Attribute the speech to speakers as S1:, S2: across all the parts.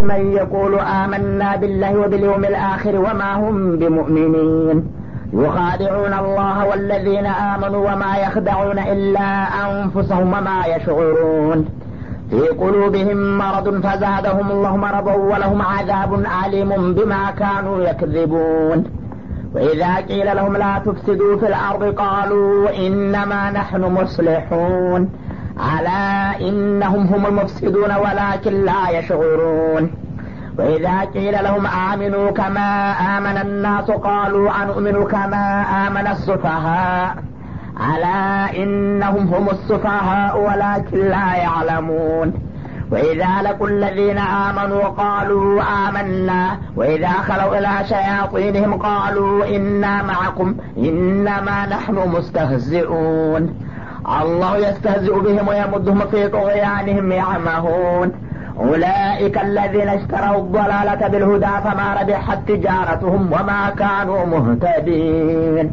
S1: من يقول آمنا بالله وباليوم الآخر وما هم بمؤمنين يخادعون الله والذين آمنوا وما يخدعون إلا أنفسهم وما يشعرون في قلوبهم مرض فزادهم الله مرضا ولهم عذاب عليم بما كانوا يكذبون وإذا قيل لهم لا تفسدوا في الأرض قالوا إنما نحن مصلحون ألا إنهم هم المفسدون ولكن لا يشعرون وإذا قيل لهم آمنوا كما آمن الناس قالوا أنؤمن كما آمن السفهاء ألا إنهم هم السفهاء ولكن لا يعلمون وإذا لقوا الذين آمنوا قالوا آمنا وإذا خلوا إلى شياطينهم قالوا إنا معكم إنما نحن مستهزئون الله يستهزئ بهم ويمدهم في طغيانهم يعمهون أولئك الذين اشتروا الضلالة بالهدى فما ربحت تجارتهم وما كانوا مهتدين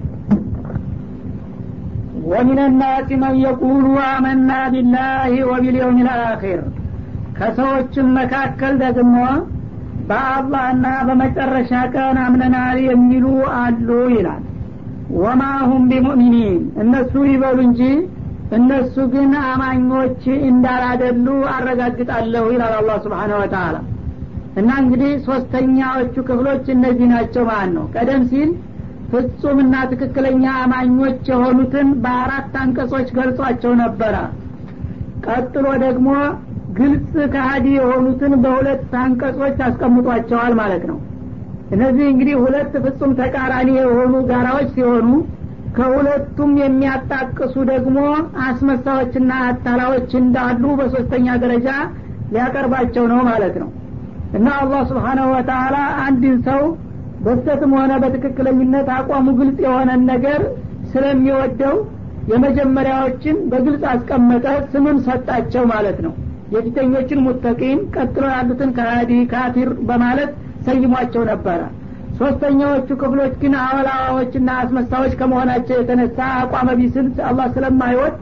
S2: ومن الناس من يقول آمنا بالله وباليوم الآخر ከሰዎችም መካከል ደግሞ በአላህና በመጨረሻ ቀን አምነናል የሚሉ አሉ ይላል ወማሁም ቢሙእሚኒን እነሱ ይበሉ እንጂ እነሱ ግን አማኞች እንዳላደሉ አረጋግጣለሁ ይላል አላህ ስብሓነ ወተአላ እና እንግዲህ ሶስተኛዎቹ ክፍሎች እነዚህ ናቸው ማለት ነው ቀደም ሲል ፍጹምና ትክክለኛ አማኞች የሆኑትን በአራት አንቀጾች ገልጿቸው ነበረ ቀጥሎ ደግሞ ግልጽ ከሀዲ የሆኑትን በሁለት አንቀጾች አስቀምጧቸዋል ማለት ነው እነዚህ እንግዲህ ሁለት ፍጹም ተቃራኒ የሆኑ ጋራዎች ሲሆኑ ከሁለቱም የሚያጣቅሱ ደግሞ አስመሳዎችና አታላዎች እንዳሉ በሶስተኛ ደረጃ ሊያቀርባቸው ነው ማለት ነው እና አላህ ስብሓናሁ ወተአላ አንድን ሰው በስተትም ሆነ በትክክለኝነት አቋሙ ግልጽ የሆነን ነገር ስለሚወደው የመጀመሪያዎችን በግልጽ አስቀመጠ ስምም ሰጣቸው ማለት ነው የፊተኞችን ሙተቂን ቀጥሎ ያሉትን ከሃዲ ካፊር በማለት ሰይሟቸው ነበረ ሶስተኛዎቹ ክፍሎች ግን አወላዋዎችና አስመሳዎች ከመሆናቸው የተነሳ አቋመ ቢስል አላህ ስለማይወድ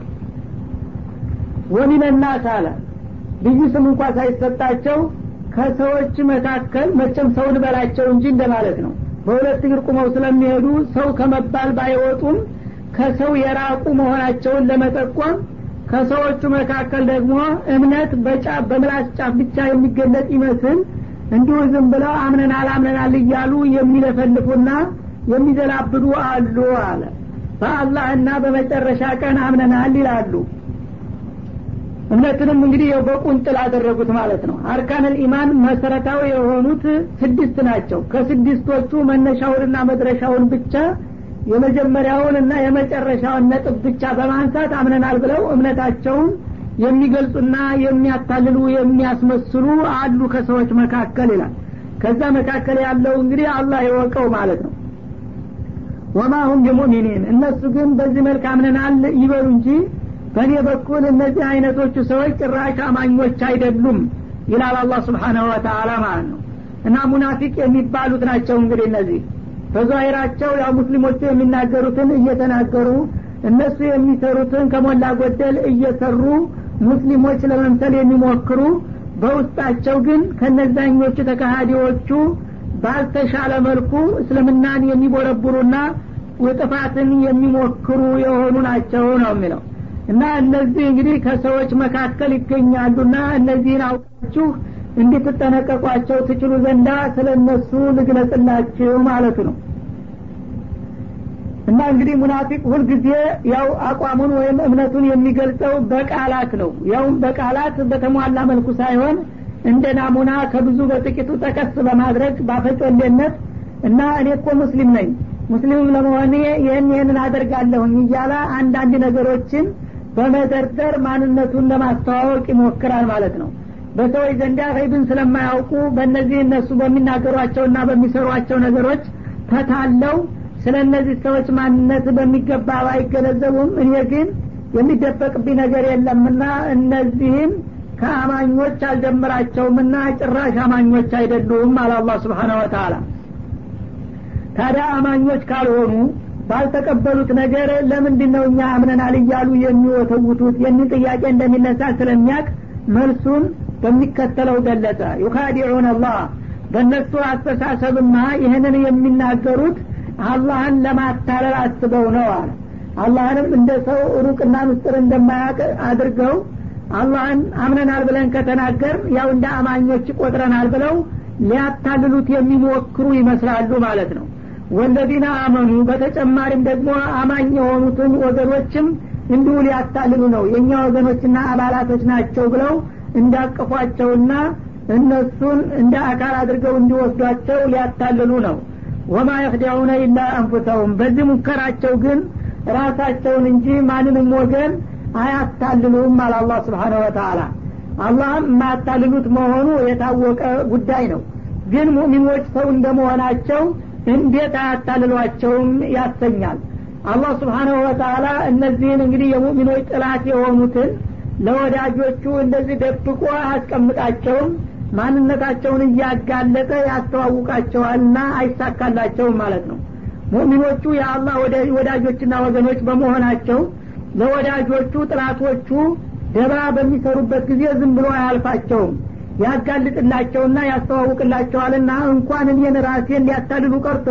S2: ወሚነናስ አለ ልዩ ስም እንኳ ሳይሰጣቸው ከሰዎች መካከል መቼም ሰውን በላቸው እንጂ እንደማለት ነው በሁለት እግር ቁመው ስለሚሄዱ ሰው ከመባል ባይወጡም ከሰው የራቁ መሆናቸውን ለመጠቆም ከሰዎቹ መካከል ደግሞ እምነት በጫፍ በምላስ ጫፍ ብቻ የሚገለጥ ይመስል እንዲሁ ዝም ብለው አምነናል አምነናል እያሉ የሚለፈልፉና የሚዘላብዱ አሉ አለ በአላህና በመጨረሻ ቀን አምነናል ይላሉ እምነትንም እንግዲህ በቁንጥል አደረጉት ማለት ነው አርካንል ኢማን መሰረታዊ የሆኑት ስድስት ናቸው ከስድስቶቹ መነሻውንና መድረሻውን ብቻ የመጀመሪያውን እና የመጨረሻውን ነጥብ ብቻ በማንሳት አምነናል ብለው እምነታቸውን የሚገልጹና የሚያታልሉ የሚያስመስሉ አሉ ከሰዎች መካከል ይላል ከዛ መካከል ያለው እንግዲህ አላህ ይወቀው ማለት ነው ወማሁም ቢሙእሚኒን እነሱ ግን በዚህ መልክ አምነናል ይበሉ እንጂ በእኔ በኩል እነዚህ አይነቶቹ ሰዎች ጭራሽ አማኞች አይደሉም ይላል አላህ ስብሓናሁ ወተአላ ማለት ነው እና ሙናፊቅ የሚባሉት ናቸው እንግዲህ እነዚህ በዛሂራቸው ያው ሙስሊሞቹ የሚናገሩትን እየተናገሩ እነሱ የሚሰሩትን ከሞላ ጎደል እየሰሩ ሙስሊሞች ለመምሰል የሚሞክሩ በውስጣቸው ግን ከነዛኞቹ ተካሃዲዎቹ ባልተሻለ መልኩ እስልምናን የሚቦረቡሩና ጥፋትን የሚሞክሩ የሆኑ ናቸው ነው የሚለው እና እነዚህ እንግዲህ ከሰዎች መካከል ይገኛሉና እነዚህን አውቃችሁ እንድትጠነቀቋቸው ትችሉ ዘንዳ ስለ እነሱ ልግለጽላችሁ ማለቱ ነው እና እንግዲህ ሙናፊቅ ሁልጊዜ ያው አቋሙን ወይም እምነቱን የሚገልጸው በቃላት ነው ያውም በቃላት በተሟላ መልኩ ሳይሆን እንደ ናሙና ከብዙ በጥቂቱ ጠቀስ በማድረግ ባፈጮሌነት እና እኔ እኮ ሙስሊም ነኝ ሙስሊምም ለመሆኔ ይህን ይህንን አደርጋለሁኝ እያለ አንዳንድ ነገሮችን በመደርደር ማንነቱን ለማስተዋወቅ ይሞክራል ማለት ነው በሰዎች ዘንዳ ገይብን ስለማያውቁ በእነዚህ እነሱ በሚናገሯቸውና በሚሰሯቸው ነገሮች ተታለው ስለ እነዚህ ሰዎች ማንነት በሚገባ ባይገነዘቡም እኔ ግን የሚደበቅብኝ ነገር የለምና እነዚህም ከአማኞች አልጀምራቸውምና ጭራሽ አማኞች አይደሉም አለ አላህ ስብሓነ ወተአላ ታዲያ አማኞች ካልሆኑ ባልተቀበሉት ነገር ለምንድን ነው እኛ አምነናል እያሉ የሚወተውቱት የሚል ጥያቄ እንደሚነሳ ስለሚያቅ መልሱን በሚከተለው ገለጸ ዩካዲዑን አላህ በእነሱ አስተሳሰብማ ይህንን የሚናገሩት አላህን ለማታለል አስበው ነው አለ አላህንም እንደ ሰው ሩቅና ምስጥር እንደማያውቅ አድርገው አላህን አምነናል ብለን ከተናገር ያው እንደ አማኞች ቆጥረናል ብለው ሊያታልሉት የሚሞክሩ ይመስላሉ ማለት ነው ወለዚነ አመኑ በተጨማሪም ደግሞ አማኝ የሆኑትን ወገኖችም እንዲሁ ሊያታልሉ ነው የእኛ ወገኖችና አባላቶች ናቸው ብለው እንዳቀፏቸውና እነሱን እንደ አካል አድርገው እንዲወስዷቸው ሊያታልሉ ነው ወማ የክዲዑነ ኢላ አንፉሰሁም በዚህ ሙከራቸው ግን ራሳቸውን እንጂ ማንንም ወገን አያታልሉም አለ አላህ ስብሓነ ወተአላ አላህም የማያታልሉት መሆኑ የታወቀ ጉዳይ ነው ግን ሙእሚኖች ሰው እንደመሆናቸው እንዴት አያታልሏቸውም ያሰኛል አላህ ስብሓናሁ ወተአላ እነዚህን እንግዲህ የሙእሚኖች ጥላት የሆኑትን ለወዳጆቹ እንደዚህ ደብቆ አያስቀምጣቸውም ማንነታቸውን እያጋለጠ ያስተዋውቃቸዋልና አይሳካላቸውም ማለት ነው ሙእሚኖቹ የአላህ ወዳጆችና ወገኖች በመሆናቸው ለወዳጆቹ ጥላቶቹ ደባ በሚሰሩበት ጊዜ ዝም ብሎ አያልፋቸውም ያጋልጥላቸውና ያስተዋውቅላቸዋልና እንኳን እኔን ራሴን ሊያታልሉ ቀርቶ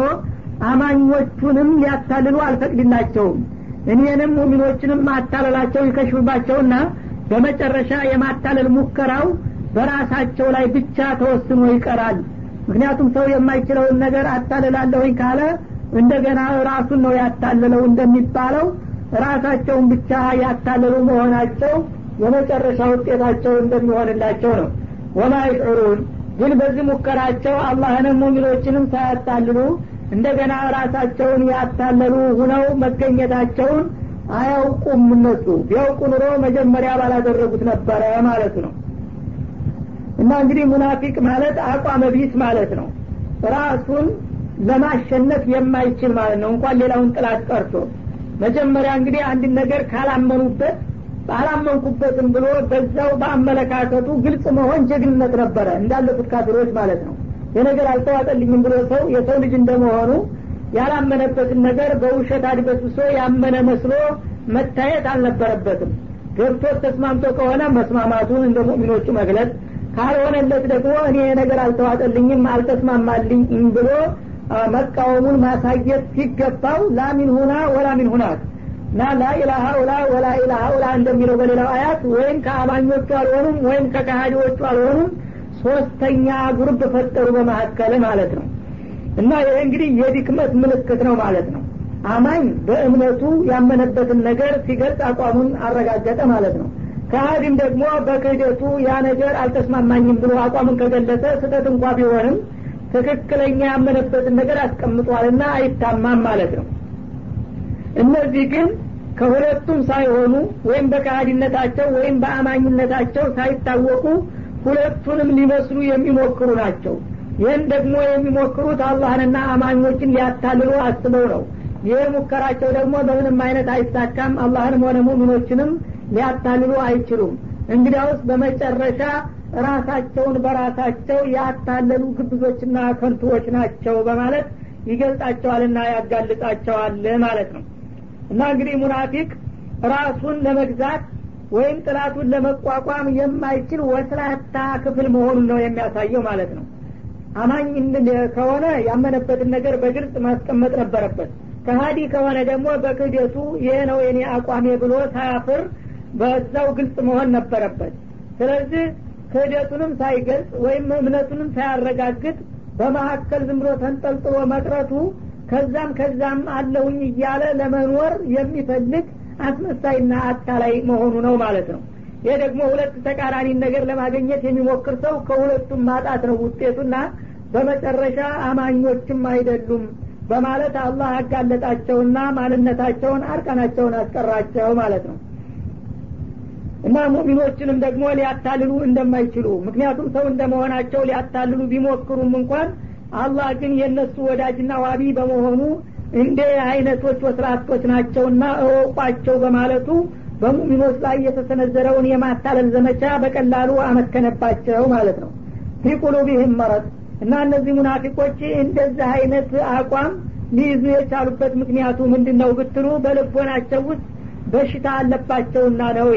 S2: አማኞቹንም ሊያታልሉ አልፈቅድላቸውም እኔንም ሙሚኖችንም ማታለላቸው ይከሽፍባቸውና በመጨረሻ የማታለል ሙከራው በራሳቸው ላይ ብቻ ተወስኖ ይቀራል ምክንያቱም ሰው የማይችለውን ነገር አታልላለሁኝ ካለ እንደገና ራሱን ነው ያታለለው እንደሚባለው ራሳቸውን ብቻ ያታለሉ መሆናቸው የመጨረሻ ውጤታቸው እንደሚሆንላቸው ነው ወማ ይሽዑሩን ግን በዚህ ሙከራቸው አላህንም ሙሚኖችንም ሳያታልሉ እንደገና ራሳቸውን ያታለሉ ሁነው መገኘታቸውን አያውቁም እነሱ ቢያውቁ ኑሮ መጀመሪያ ባላደረጉት ነበረ ማለት ነው እና እንግዲህ ሙናፊቅ ማለት አቋመ ቢስ ማለት ነው ራሱን ለማሸነፍ የማይችል ማለት ነው እንኳን ሌላውን ጥላት ቀርቶ መጀመሪያ እንግዲህ አንድን ነገር ካላመኑበት አላመንኩበትም ብሎ በዛው በአመለካከቱ ግልጽ መሆን ጀግንነት ነበረ እንዳለፉት ካፊሮች ማለት ነው የነገር አልተዋጠልኝም ብሎ ሰው የሰው ልጅ እንደመሆኑ ያላመነበትን ነገር በውሸት አድበስብሶ ያመነ መስሎ መታየት አልነበረበትም ገብቶት ተስማምቶ ከሆነ መስማማቱን እንደ ሙእሚኖቹ መግለጽ ካልሆነለት ደግሞ እኔ ነገር አልተዋጠልኝም አልተስማማልኝም ብሎ መቃወሙን ማሳየት ሲገባው ላሚን ሁና ወላሚን ሁናት እና ላኢላሃ ኡላ ወላ ኢላሃ ኡላ እንደሚለው በሌላው አያት ወይም ከአማኞቹ አልሆኑም ወይም ከካሃዲዎቹ አልሆኑም ሶስተኛ ጉርብ ፈጠሩ በመካከል ማለት ነው እና ይህ እንግዲህ የድክመት ምልክት ነው ማለት ነው አማኝ በእምነቱ ያመነበትን ነገር ሲገልጽ አቋሙን አረጋገጠ ማለት ነው ከሃዲም ደግሞ በክህደቱ ያ ነገር አልተስማማኝም ብሎ አቋሙን ከገለጸ ስህተት እንኳ ቢሆንም ትክክለኛ ያመነበትን ነገር አስቀምጧልና አይታማም ማለት ነው እነዚህ ግን ከሁለቱም ሳይሆኑ ወይም በካሃዲነታቸው ወይም በአማኝነታቸው ሳይታወቁ ሁለቱንም ሊመስሉ የሚሞክሩ ናቸው ይህን ደግሞ የሚሞክሩት አላህንና አማኞችን ሊያታልሉ አስበው ነው ይህ ሙከራቸው ደግሞ በምንም አይነት አይሳካም አላህንም ሆነ ሙሚኖችንም ሊያታልሉ አይችሉም እንግዲያውስ በመጨረሻ ራሳቸውን በራሳቸው ያታለሉ ግብዞችና ከንቱዎች ናቸው በማለት ይገልጻቸዋልና ያጋልጣቸዋል ማለት ነው እና እንግዲህ ሙናፊቅ ራሱን ለመግዛት ወይም ጥላቱን ለመቋቋም የማይችል ወስላታ ክፍል መሆኑን ነው የሚያሳየው ማለት ነው አማኝ ከሆነ ያመነበትን ነገር በግልጽ ማስቀመጥ ነበረበት ከሀዲ ከሆነ ደግሞ በክህደቱ ይሄ ነው የኔ አቋሜ ብሎ ሳያፍር በዛው ግልጽ መሆን ነበረበት ስለዚህ ክህደቱንም ሳይገልጽ ወይም እምነቱንም ሳያረጋግጥ በመካከል ዝም ብሎ ተንጠልጥሎ መቅረቱ ከዛም ከዛም አለሁኝ እያለ ለመኖር የሚፈልግ አስመሳይና አታላይ መሆኑ ነው ማለት ነው ይህ ደግሞ ሁለት ተቃራኒ ነገር ለማግኘት የሚሞክር ሰው ከሁለቱም ማጣት ነው ውጤቱና በመጨረሻ አማኞችም አይደሉም በማለት አላህ ያጋለጣቸውና ማንነታቸውን አርቀናቸውን አስቀራቸው ማለት ነው እና ሙሚኖችንም ደግሞ ሊያታልሉ እንደማይችሉ ምክንያቱም ሰው እንደመሆናቸው ሊያታልሉ ቢሞክሩም እንኳን አላህ ግን የእነሱ ወዳጅና ዋቢ በመሆኑ እንደ አይነቶች ወስራቶች ናቸውና እወቋቸው በማለቱ በሙሚኖች ላይ የተሰነዘረውን የማታለል ዘመቻ በቀላሉ አመከነባቸው ማለት ነው ፊ ቁሉቢህም መረጥ እና እነዚህ ሙናፊቆች እንደዚህ አይነት አቋም ሊይዙ የቻሉበት ምክንያቱ ምንድን ነው ብትሉ በልቦናቸው ውስጥ በሽታ አለባቸውና ነው ይላል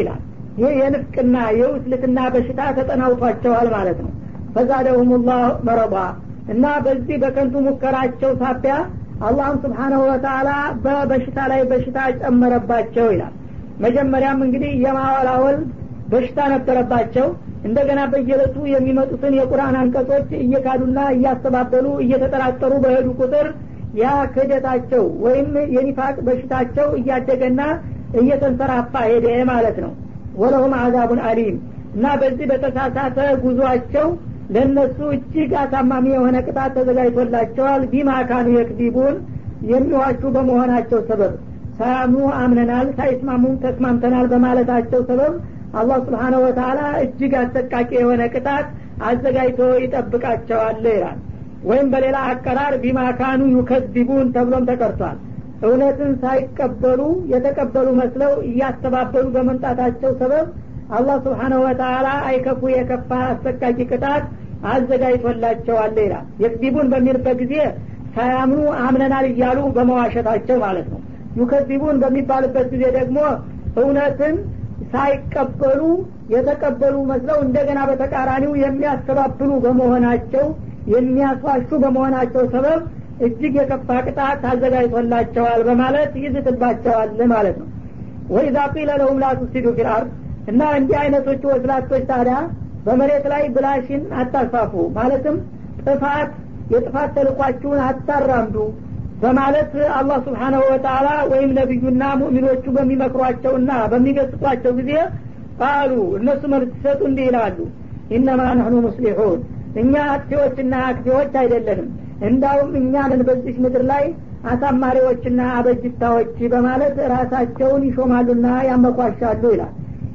S2: ይህ የንፍቅና የውስልትና በሽታ ተጠናውቷቸዋል ማለት ነው ፈዛደሁም ላህ መረባ እና በዚህ በከንቱ ሙከራቸው ሳቢያ አላህም ስብሓናሁ ወተላ በበሽታ ላይ በሽታ ጨመረባቸው ይላል መጀመሪያም እንግዲህ የማወላወል በሽታ ነበረባቸው እንደገና በየለቱ የሚመጡትን የቁርአን አንቀጾች እየካዱና እያስተባበሉ እየተጠራጠሩ በሄዱ ቁጥር ያ ክህደታቸው ወይም የኒፋቅ በሽታቸው እያደገና እየተንሰራፋ ሄደ ማለት ነው ወለሁም አዛቡን አሊም እና በዚህ በተሳሳተ ጉዟቸው ለእነሱ እጅግ አሳማሚ የሆነ ቅጣት ተዘጋጅቶላቸዋል ቢማካኑ የክዚቡን የሚዋሹ በመሆናቸው ሰበብ ሳያምኑ አምነናል ሳይስማሙም ተስማምተናል በማለታቸው ሰበብ አላህ ስብሓነ ወተላ እጅግ አሰቃቂ የሆነ ቅጣት አዘጋጅቶ ይጠብቃቸዋል ይላል ወይም በሌላ አቀራር ቢማካኑ ዩከዚቡን ተብሎም ተቀርቷል እውነትን ሳይቀበሉ የተቀበሉ መስለው እያስተባበሉ በመምጣታቸው ሰበብ አላህ ስብሓነሁ ወተላ አይከፉ የከፋ አሰቃቂ ቅጣት አዘጋጅቶላቸዋል ይላል የክዚቡን በሚልበት ጊዜ ሳያምኑ አምነናል እያሉ በመዋሸታቸው ማለት ነው ዩከዚቡን በሚባልበት ጊዜ ደግሞ እውነትን ሳይቀበሉ የተቀበሉ መስለው እንደገና በተቃራኒው የሚያስተባብሉ በመሆናቸው የሚያስዋሹ በመሆናቸው ሰበብ እጅግ የከፋ ቅጣት አዘጋጅቶላቸዋል በማለት ይዝትባቸዋል ማለት ነው ወኢዛ ቂለ ለሁም ላ ቱፍሲዱ ፊልአርድ እና እንዲህ አይነቶቹ ወስላቶች ታዲያ በመሬት ላይ ብላሽን አታስፋፉ ማለትም ጥፋት የጥፋት ተልኳችሁን አታራምዱ በማለት አላህ ስብሓናሁ ወተላ ወይም ነቢዩና ሙእሚኖቹ በሚመክሯቸውና በሚገስጧቸው ጊዜ ቃሉ እነሱ መልስ ሲሰጡ እንዲህ ይላሉ ኢነማ ነህኑ ሙስሊሑን እኛ አጥፊዎችና አክፊዎች አይደለንም እንዳውም እኛንን በዚህ ምድር ላይ አሳማሪዎችና አበጅታዎች በማለት ራሳቸውን ይሾማሉና ያመኳሻሉ ይላል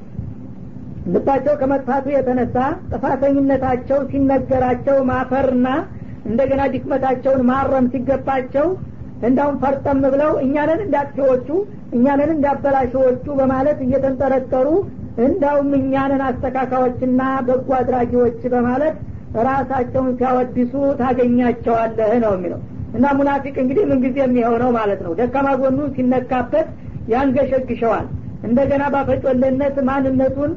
S2: ልባቸው ከመጥፋቱ የተነሳ ጥፋተኝነታቸው ሲነገራቸው ማፈርና እንደገና ድክመታቸውን ማረም ሲገባቸው እንዳውም ፈርጠም ብለው እኛንን እንዳጥፊዎቹ እኛንን እንዳበላሽዎቹ በማለት እየተንጠረጠሩ እንዳውም እኛንን አስተካካዮችና በጎ አድራጊዎች በማለት ራሳቸውን ሲያወድሱ ታገኛቸዋለህ ነው የሚለው እና ሙናፊቅ እንግዲህ ምንጊዜ የሚሆነው ማለት ነው ደካማ ጎኑ ሲነካበት ያንገሸግሸዋል እንደገና ባፈጮለነት ማንነቱን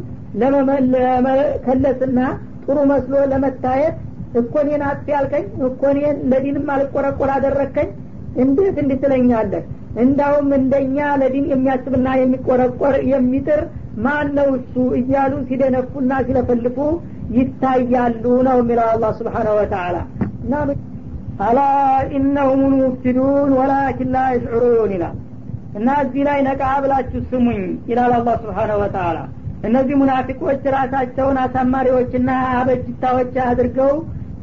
S2: ለመከለስና ጥሩ መስሎ ለመታየት እኮኔን አጥፊ ያልከኝ እኮኔን ለዲንም አልቆረቆር አደረግከኝ እንዴት እንድትለኛለህ እንዳውም እንደኛ ለዲን የሚያስብና የሚቆረቆር የሚጥር ማን ነው እሱ እያሉ ሲደነፉና ሲለፈልፉ ይታያሉ ነው የሚለው አላህ ስብሓነሁ ወተላ እና አላ ኢነሁም ልሙፍሲዱን ወላኪን ላ ይሽዑሩን ይላል እና እዚህ ላይ ነቃ ብላችሁ ስሙኝ ይላል አላህ ስብሓነሁ ወተላ እነዚህ ሙናፊቆች ራሳቸውን አሳማሪዎችና አበጅታዎች አድርገው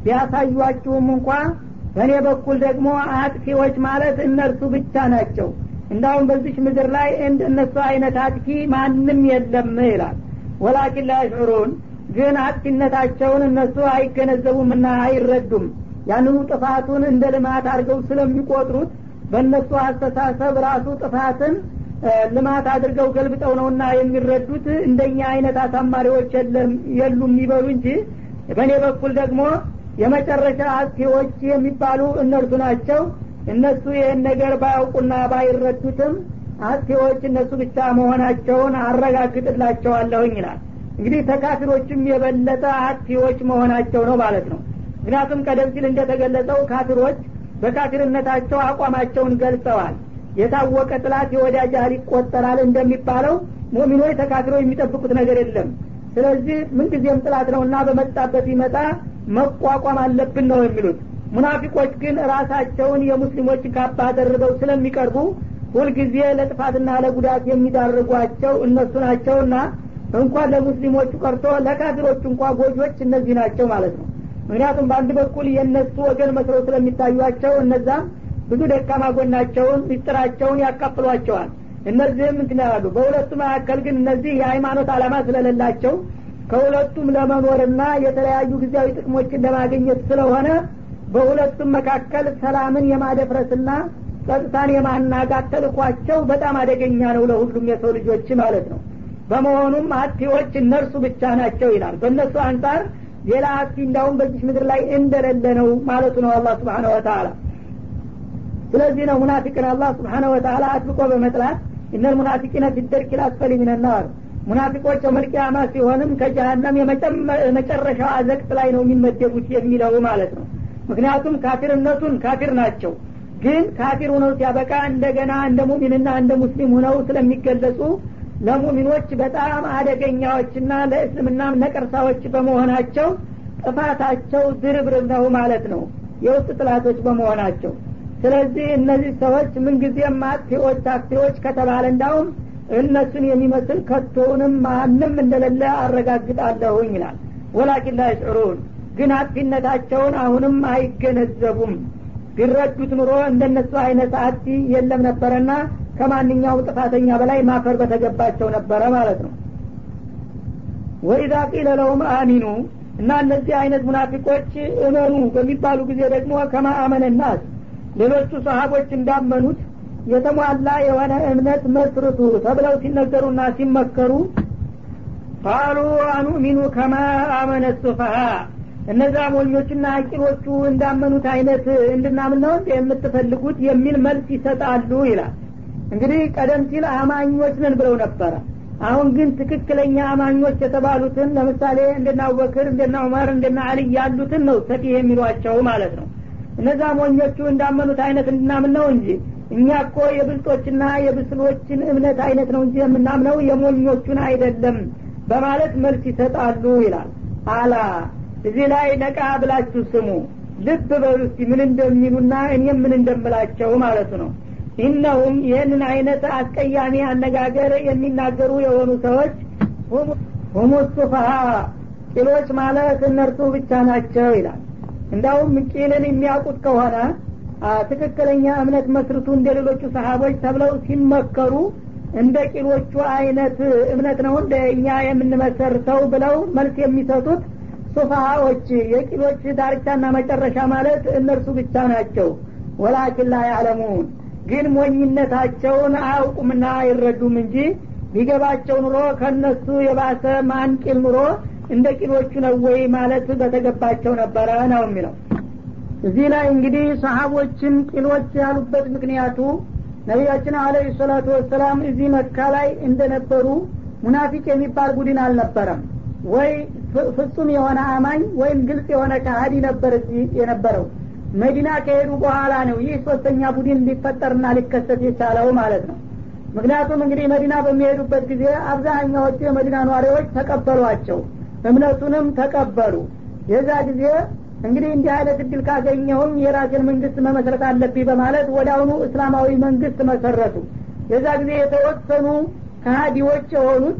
S2: ቢያሳዩአችሁም እንኳ በእኔ በኩል ደግሞ አጥፊዎች ማለት እነርሱ ብቻ ናቸው እንዳሁም በዚች ምድር ላይ እንደ እነሱ አይነት አጥፊ ማንም የለም ይላል ወላኪን ላያሽዑሩን ግን አጥፊነታቸውን እነሱ አይገነዘቡምና አይረዱም ያንኑ ጥፋቱን እንደ ልማት አድርገው ስለሚቆጥሩት በእነሱ አስተሳሰብ ራሱ ጥፋትን ልማት አድርገው ገልብጠው ነውና የሚረዱት እንደኛ አይነት አሳማሪዎች የሉም ይበሉ እንጂ በእኔ በኩል ደግሞ የመጨረሻ አጥፊዎች የሚባሉ እነርሱ ናቸው እነሱ ይህን ነገር ባያውቁና ባይረዱትም አጥፊዎች እነሱ ብቻ መሆናቸውን አረጋግጥላቸዋለሁኝ ይላል እንግዲህ ተካፊሮችም የበለጠ አጥፊዎች መሆናቸው ነው ማለት ነው ምክንያቱም ቀደም ሲል እንደተገለጸው ካፊሮች በካፊርነታቸው አቋማቸውን ገልጸዋል የታወቀ ጥላት የወዳጅ ያህል ይቆጠራል እንደሚባለው ሙሚኖች ተካፊሮች የሚጠብቁት ነገር የለም ስለዚህ ምንጊዜም ጥላት ነውና በመጣበት ይመጣ መቋቋም አለብን ነው የሚሉት ሙናፊቆች ግን ራሳቸውን የሙስሊሞች ካባ ደርበው ስለሚቀርቡ ሁልጊዜ ለጥፋትና ለጉዳት የሚዳርጓቸው እነሱ ናቸውና እንኳን ለሙስሊሞቹ ቀርቶ ለካፊሮቹ እንኳ ጎጆች እነዚህ ናቸው ማለት ነው ምክንያቱም በአንድ በኩል የእነሱ ወገን መስለው ስለሚታዩቸው እነዛም ብዙ ደካማ ጎናቸውን ምስጢራቸውን ያካፍሏቸዋል እነዚህም እንትን ያሉ በሁለቱ መካከል ግን እነዚህ የሃይማኖት አላማ ስለሌላቸው ከሁለቱም ለመኖርና የተለያዩ ጊዜያዊ ጥቅሞችን ለማግኘት ስለሆነ በሁለቱም መካከል ሰላምን የማደፍረስና ጸጥታን የማናጋት ተልኳቸው በጣም አደገኛ ነው ለሁሉም የሰው ልጆች ማለት ነው በመሆኑም አጥፊዎች እነርሱ ብቻ ናቸው ይላል በእነሱ አንጻር ሌላ አጥፊ እንዳሁም በዚች ምድር ላይ እንደሌለ ነው ማለቱ ነው አላህ ስብሓነ ወተላ ስለዚህ ነው ሙናፊቅን አላህ ስብሓነ ወተላ አጥብቆ በመጥላት እነል ሙናፊቂነ ፊደርክ ላስፈሊ ሚነናር ሙናፊቆች የመልቅያማ ሲሆንም ከጀሀነም የመጨረሻው አዘቅት ላይ ነው የሚመደቡት የሚለው ማለት ነው ምክንያቱም ካፊርነቱን ካፊር ናቸው ግን ካፊር ሁነው ሲያበቃ እንደገና እንደ ሙሚንና እንደ ሙስሊም ሁነው ስለሚገለጹ ለሙሚኖች በጣም አደገኛዎችና ለእስልምናም ነቀርሳዎች በመሆናቸው ጥፋታቸው ድርብርብ ነው ማለት ነው የውስጥ ጥላቶች በመሆናቸው ስለዚህ እነዚህ ሰዎች ምንጊዜም አጥፊዎች አጥፊዎች ከተባለ እንዳውም እነሱን የሚመስል ከቶውንም ማንም እንደሌለ አረጋግጣለሁኝ ይላል ወላኪን ላ ይሽዑሩን ግን አጥፊነታቸውን አሁንም አይገነዘቡም ቢረዱት ኑሮ እንደነሱ አይነት አጥፊ የለም ነበረና ከማንኛውም ጥፋተኛ በላይ ማፈር በተገባቸው ነበረ ማለት ነው ወኢዛ ቂለ ለሁም አሚኑ እና እነዚህ አይነት ሙናፊቆች እመኑ በሚባሉ ጊዜ ደግሞ ከማ አመነ ናስ ሌሎቹ ሰሀቦች እንዳመኑት የተሟላ የሆነ እምነት መስርቱ ተብለው ሲነገሩና ሲመከሩ ቃሉ አኑሚኑ ከማ አመነ ሱፈሃ እነዛ ሞኞችና አቂሎቹ እንዳመኑት አይነት እንድናምን ነው እንደ የምትፈልጉት የሚል መልስ ይሰጣሉ ይላል እንግዲህ ቀደም ሲል አማኞች ነን ብለው ነበረ አሁን ግን ትክክለኛ አማኞች የተባሉትን ለምሳሌ እንደና አቡበክር እንደና ዑመር እንደና አልይ ያሉትን ነው ሰፊህ የሚሏቸው ማለት ነው እነዛ ሞኞቹ እንዳመኑት አይነት እንድናምን ነው እንጂ እኛ እኮ የብልጦችና የብስሎችን እምነት አይነት ነው እንጂ የምናምነው የሞኞቹን አይደለም በማለት መልስ ይሰጣሉ ይላል አላ እዚህ ላይ ነቃ ብላችሁ ስሙ ልብ በሉ እስቲ ምን እንደሚሉና እኔም ምን እንደምላቸው ማለቱ ነው ኢነሁም ይህንን አይነት አስቀያሚ አነጋገር የሚናገሩ የሆኑ ሰዎች ሁሙ ሱፋሃ ቂሎች ማለት እነርሱ ብቻ ናቸው ይላል እንዳውም ቂልን የሚያውቁት ከሆነ ትክክለኛ እምነት መስርቱ እንደ ሌሎቹ ሰሀቦች ተብለው ሲመከሩ እንደ ቂሎቹ አይነት እምነት ነው እንደ እኛ የምንመሰርተው ብለው መልስ የሚሰጡት ሱፋሃዎች የቂሎች ዳርቻና መጨረሻ ማለት እነርሱ ብቻ ናቸው ወላኪን ላ ያዕለሙን ግን ሞኝነታቸውን አያውቁምና አይረዱም እንጂ ቢገባቸው ኑሮ ከነሱ የባሰ ማን ቂል ኑሮ እንደ ቂሎቹ ነው ወይ ማለት በተገባቸው ነበረ ነው የሚለው እዚህ ላይ እንግዲህ ሰሀቦችን ቂሎች ያሉበት ምክንያቱ ነቢያችን አለ ሰላቱ ወሰላም እዚህ መካ ላይ እንደነበሩ ሙናፊቅ የሚባል ቡድን አልነበረም ወይ ፍጹም የሆነ አማኝ ወይም ግልጽ የሆነ ካሀዲ ነበር እዚህ የነበረው መዲና ከሄዱ በኋላ ነው ይህ ሶስተኛ ቡድን ሊፈጠርና ሊከሰት የቻለው ማለት ነው ምክንያቱም እንግዲህ መዲና በሚሄዱበት ጊዜ አብዛኛዎቹ የመዲና ኗሪዎች ተቀበሏቸው እምነቱንም ተቀበሉ የዛ ጊዜ እንግዲህ እንዲህ አይነት እድል ካገኘሁም የራሴን መንግስት መመስረት አለብኝ በማለት ወደ አሁኑ እስላማዊ መንግስት መሰረቱ የዛ ጊዜ የተወሰኑ ከሀዲዎች የሆኑት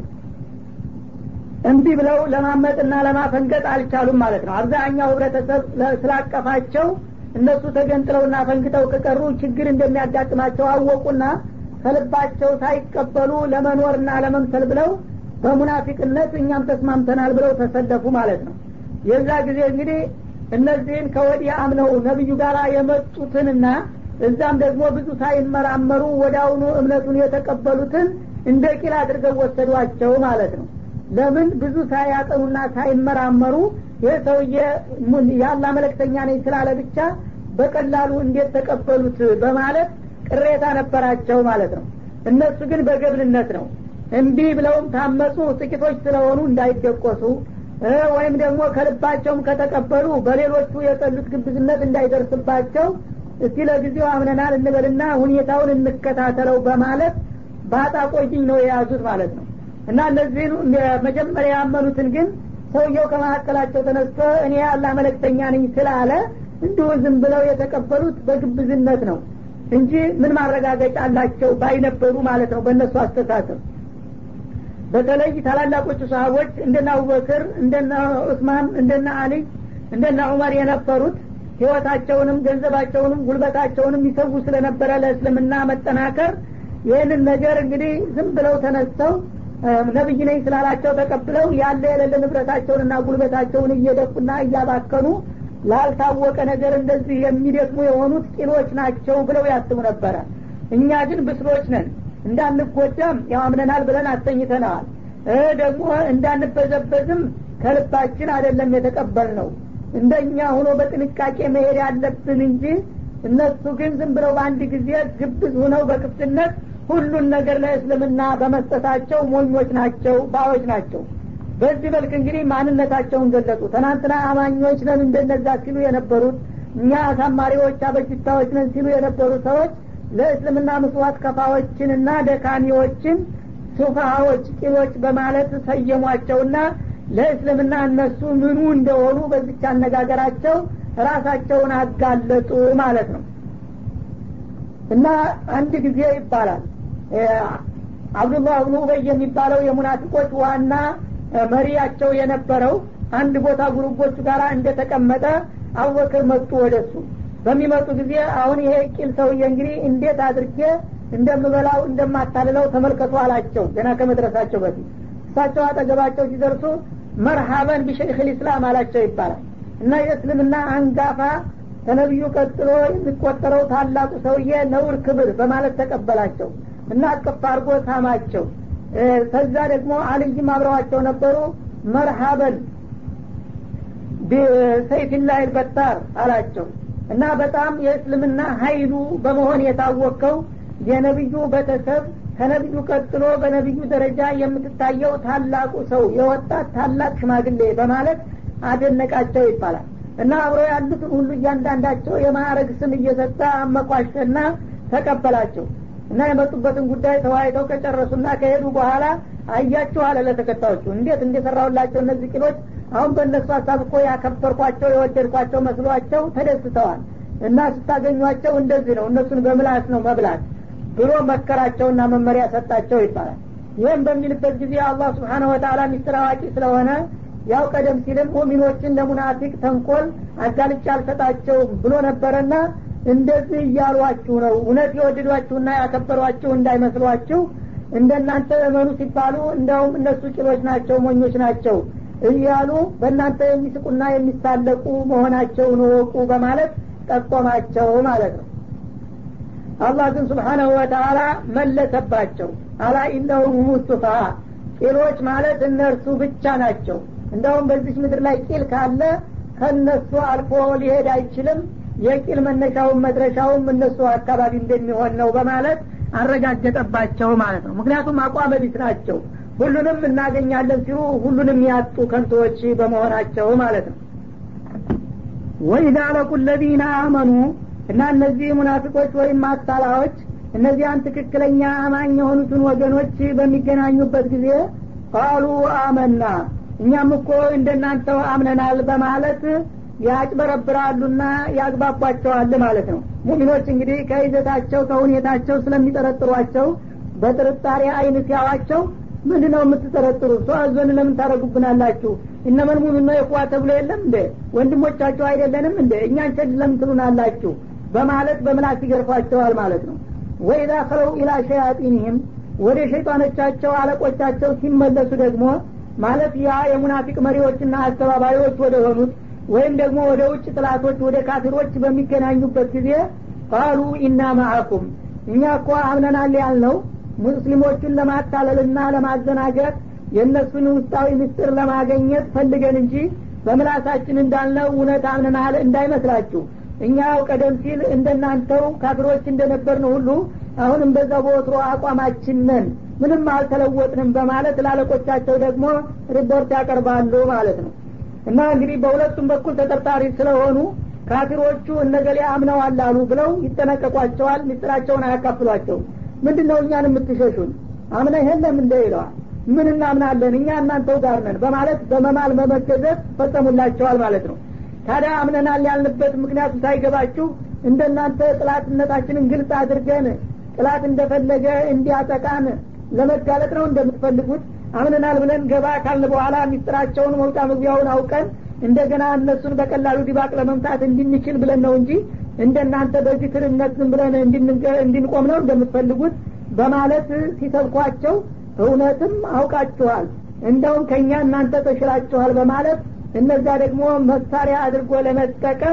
S2: እምቢ ብለው ለማመጥና ለማፈንገጥ አልቻሉም ማለት ነው አብዛኛው ህብረተሰብ ስላቀፋቸው እነሱ ተገንጥለውና ፈንግጠው ከቀሩ ችግር እንደሚያጋጥማቸው አወቁና ከልባቸው ሳይቀበሉ ለመኖርና ለመምሰል ብለው በሙናፊቅነት እኛም ተስማምተናል ብለው ተሰለፉ ማለት ነው የዛ ጊዜ እንግዲህ እነዚህን ከወዲህ አምነው ነቢዩ ጋር የመጡትንና እዛም ደግሞ ብዙ ሳይመራመሩ ወደ አሁኑ እምነቱን የተቀበሉትን እንደ ቂል አድርገው ወሰዷቸው ማለት ነው ለምን ብዙ ሳያጠኑና ሳይመራመሩ ይህ ሰውዬ ያላ መለክተኛ ነኝ ስላለ ብቻ በቀላሉ እንዴት ተቀበሉት በማለት ቅሬታ ነበራቸው ማለት ነው እነሱ ግን በገብልነት ነው እምቢ ብለውም ታመፁ ጥቂቶች ስለሆኑ እንዳይደቆሱ ወይም ደግሞ ከልባቸውም ከተቀበሉ በሌሎቹ የጠሉት ግብዝነት እንዳይደርስባቸው እስቲ ለጊዜው አምነናል እንበልና ሁኔታውን እንከታተለው በማለት ባጣ ቆይኝ ነው የያዙት ማለት ነው እና እነዚህን መጀመሪያ ያመኑትን ግን ሰውየው ከመካከላቸው ተነስቶ እኔ ያላ መለክተኛ ነኝ ስላለ እንዲሁ ዝም ብለው የተቀበሉት በግብዝነት ነው እንጂ ምን ማረጋገጫ አላቸው ባይነበሩ ማለት ነው በእነሱ አስተሳሰብ በተለይ ታላላቆቹ ሰሀቦች እንደነ አቡበክር እንደነ ዑስማን እንደነ አሊይ እንደነ ዑመር የነበሩት ህይወታቸውንም ገንዘባቸውንም ጉልበታቸውንም ይሰዉ ስለነበረ ለእስልምና መጠናከር ይህንን ነገር እንግዲህ ዝም ብለው ተነስተው ነብይ ነኝ ስላላቸው ተቀብለው ያለ የሌለ ንብረታቸውንና ጉልበታቸውን እየደቁና እያባከኑ ላልታወቀ ነገር እንደዚህ የሚደክሙ የሆኑት ቂሎች ናቸው ብለው ያስቡ ነበረ እኛ ግን ብስሎች ነን እንዳንጎዳም ያው አምነናል ብለን አሰኝተነዋል ደግሞ እንዳንበዘበዝም ከልባችን አይደለም የተቀበል ነው እንደኛ ሆኖ በጥንቃቄ መሄድ ያለብን እንጂ እነሱ ግን ዝም ብለው በአንድ ጊዜ ግብዝ ሁነው በክፍትነት ሁሉን ነገር ለእስልምና በመስጠታቸው ሞኞች ናቸው ባዎች ናቸው በዚህ መልክ እንግዲህ ማንነታቸውን ገለጹ ትናንትና አማኞች ነን እንደነዛ ሲሉ የነበሩት እኛ አሳማሪዎች አበጅታዎች ነን ሲሉ የነበሩ ሰዎች ለእስልምና ምስዋት ከፋዎችንና ደካሚዎችን ሱፋሃዎች ቂሎች በማለት ሰየሟቸውና ለእስልምና እነሱ ምኑ እንደሆኑ በዚች አነጋገራቸው ራሳቸውን አጋለጡ ማለት ነው እና አንድ ጊዜ ይባላል አብዱላህ ብኑ ኡበይ የሚባለው የሙናፊቆች ዋና መሪያቸው የነበረው አንድ ቦታ ጉሩቦቹ ጋር እንደተቀመጠ አቡበክር መጡ ወደሱ በሚመጡ ጊዜ አሁን ይሄ ቂል ሰውዬ እንግዲህ እንዴት አድርጌ እንደምበላው እንደማታልለው ተመልከቱ አላቸው ገና ከመድረሳቸው በፊት እሳቸው አጠገባቸው ሲደርሱ መርሃበን ቢሸይክ ልእስላም አላቸው ይባላል እና የእስልምና አንጋፋ ከነቢዩ ቀጥሎ የሚቆጠረው ታላቁ ሰውዬ ነውር ክብር በማለት ተቀበላቸው እና አቅፍ አድርጎ ሳማቸው ከዛ ደግሞ አልይም አብረዋቸው ነበሩ መርሃበን ሰይፊላህ በታር አላቸው እና በጣም የእስልምና ሀይሉ በመሆን የታወቀው የነቢዩ ቤተሰብ ከነቢዩ ቀጥሎ በነቢዩ ደረጃ የምትታየው ታላቁ ሰው የወጣት ታላቅ ሽማግሌ በማለት አደነቃቸው ይባላል እና አብረው ያሉትን ሁሉ እያንዳንዳቸው የማዕረግ ስም እየሰጠ አመኳሸና ተቀበላቸው እና የመጡበትን ጉዳይ ተወያይተው ከጨረሱና ከሄዱ በኋላ አያችሁ አለ ለተከታዮቹ እንዴት እንደሰራሁላቸው እነዚህ ቂሎች አሁን በእነሱ ሀሳብ እኮ ያከበርኳቸው የወደድኳቸው መስሏቸው ተደስተዋል እና ስታገኟቸው እንደዚህ ነው እነሱን በምላስ ነው መብላት ብሎ መከራቸውና መመሪያ ሰጣቸው ይባላል ይህም በሚልበት ጊዜ አላህ ስብሓነ ወተላ ሚስጥር አዋቂ ስለሆነ ያው ቀደም ሲልም ሙሚኖችን ለሙናፊቅ ተንኮል አጋልጫ አልሰጣቸውም ብሎ ነበረና እንደዚህ እያሏችሁ ነው እውነት የወደዷችሁና ያከበሯችሁ እንዳይመስሏችሁ እንደናንተ እመኑ ሲባሉ እንደውም እነሱ ቂሎች ናቸው ሞኞች ናቸው እያሉ በእናንተ የሚስቁና የሚሳለቁ መሆናቸውን ወቁ በማለት ጠቆማቸው ማለት ነው አላህ ግን ስብሓናሁ ወተላ መለሰባቸው አላ ኢነሁም ሙስቱፋ ቂሎች ማለት እነርሱ ብቻ ናቸው እንደውም በዚች ምድር ላይ ቂል ካለ ከነሱ አልፎ ሊሄድ አይችልም የቂል መነሻውን መድረሻውም እነሱ አካባቢ እንደሚሆን ነው በማለት አረጋገጠባቸው ማለት ነው ምክንያቱም አቋመ ቢስ ናቸው ሁሉንም እናገኛለን ሲሉ ሁሉንም ያጡ ከንቶዎች በመሆናቸው ማለት ነው ወኢዛ ለቁ ለዚነ አመኑ እና እነዚህ ሙናፊቆች ወይም ማታላዎች እነዚያን ትክክለኛ አማኝ የሆኑትን ወገኖች በሚገናኙበት ጊዜ ቃሉ አመና እኛም እኮ እንደናንተው አምነናል በማለት ያጭበረብራሉና ያግባቧቸዋል ማለት ነው ሙሚኖች እንግዲህ ከይዘታቸው ከሁኔታቸው ስለሚጠረጥሯቸው በጥርጣሬ አይን ሲያዋቸው ምንድ ነው የምትጠረጥሩ ሰዋዞን ለምን ታደረጉብናላችሁ እነመን ሙሚኖ የኩዋ ተብሎ የለም እንደ ወንድሞቻችሁ አይደለንም እንደ እኛን ቸድ ለምን ትሉናላችሁ በማለት በምላስ ይገርፏቸዋል ማለት ነው ወኢዛ ከለው ኢላ ሸያጢንህም ወደ ሸይጣኖቻቸው አለቆቻቸው ሲመለሱ ደግሞ ማለት ያ የሙናፊቅ መሪዎችና አስተባባሪዎች ወደ ሆኑት ወይም ደግሞ ወደ ውጭ ጥላቶች ወደ ካፊሮች በሚገናኙበት ጊዜ ቃሉ ኢና ማአኩም እኛ እኮ አምነናል ያልነው ሙስሊሞቹን ለማታለልና ለማዘናገት የእነሱን ውስጣዊ ምስጢር ለማገኘት ፈልገን እንጂ በምላሳችን እንዳልነው እውነት አምነናል እንዳይመስላችሁ እኛው ቀደም ሲል እንደናንተው ካፊሮች እንደነበርን ሁሉ አሁንም በዛ በወትሮ አቋማችን ነን ምንም አልተለወጥንም በማለት ላለቆቻቸው ደግሞ ሪፖርት ያቀርባሉ ማለት ነው እና እንግዲህ በሁለቱም በኩል ተጠርጣሪ ስለሆኑ ካፊሮቹ እነገሌ አምነዋል አሉ ብለው ይጠነቀቋቸዋል ምስጢራቸውን አያካፍሏቸውም ምንድን ነው እኛን የምትሸሹን አምነ የለም እንደ ይለዋል ምን እናምናለን እኛ እናንተው ጋር ነን በማለት በመማል በመገዘት ፈጸሙላቸዋል ማለት ነው ታዲያ አምነናል ያልንበት ምክንያቱ ሳይገባችሁ እንደናንተ ጥላትነታችንን ግልጽ አድርገን ጥላት እንደፈለገ እንዲያጠቃን ለመጋለጥ ነው እንደምትፈልጉት አምነናል ብለን ገባ ካልን በኋላ ሚስጥራቸውን መውጫ መግቢያውን አውቀን እንደገና እነሱን በቀላሉ ዲባቅ ለመምታት እንድንችል ብለን ነው እንጂ እንደናንተ በዚህ ትርነት ዝም ብለን እንድንቆም ነው እንደምትፈልጉት በማለት ሲሰብኳቸው እውነትም አውቃችኋል እንደውም ከእኛ እናንተ ተሽላችኋል በማለት እነዛ ደግሞ መሳሪያ አድርጎ ለመጠቀም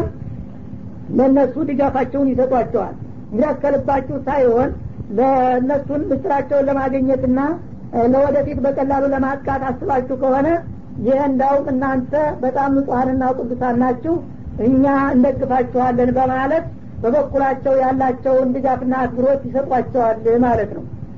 S2: ለእነሱ ድጋፋቸውን ይሰጧቸዋል እንግዲህ ከልባችሁ ሳይሆን ለእነሱን ምስጢራቸውን ለማግኘትና ለወደፊት በቀላሉ ለማጥቃት አስባችሁ ከሆነ ይህ እንዳውም እናንተ በጣም ንጹሀንና ቅዱሳን ናችሁ እኛ እንደግፋችኋለን በማለት በበኩላቸው ያላቸውን ድጋፍና አክብሮት ይሰጧቸዋል ማለት ነው